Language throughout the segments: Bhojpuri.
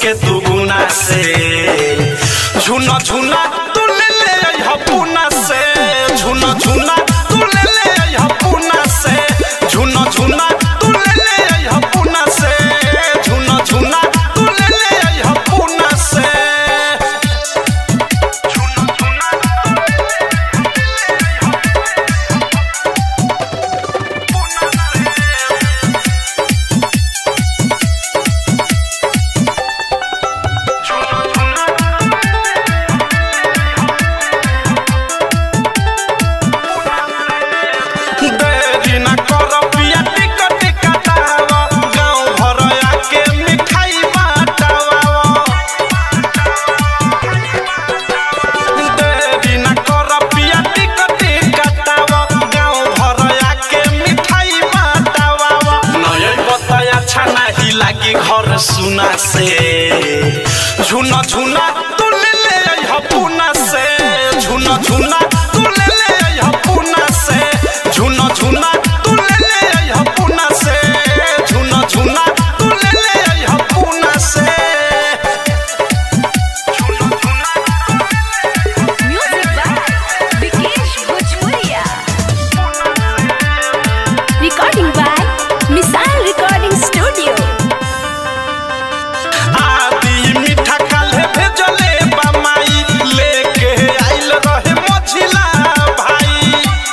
के दुगुना से झुना झुना तू ले ले अइह पुना से झुना झुना तू ले ले अइह पुना से झुना झुना तू ले ले अइह पुना से झुना झुना तू ले ले अइह पुना से देरी ना कर पिया टिकट कटावा गाँव भर आके मिठाई बाटावा देरी ना कर पिया टिकट कटावा गाँव भर आके मिठाई बाटावा नय बताया छाना ही लागी घर सुना से झुना झुना तू ले ले अइह पुना से झुना झुना तू ले ले अइह पुना से झुना झुना तू ले ले अइह पुना से झुना झुना तू ले ले अइह पुना से Music by Vikesh Bhojpuria. Recording by Missile Recording Studio. आदि मीठा काल्हे भेजले बमाई लेके आइल रहे मझिला भाई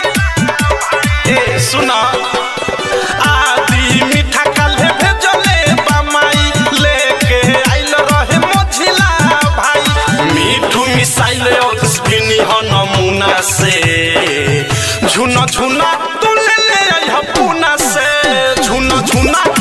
ए सुना आदि मीठा काल्हे भेजले बमाई लेके आइल रहे मझिला भाई मीठू मिसाइल अक्सपिनी ह नमूना से झुना झुना तू ले ले अइह पुना से झुना झुना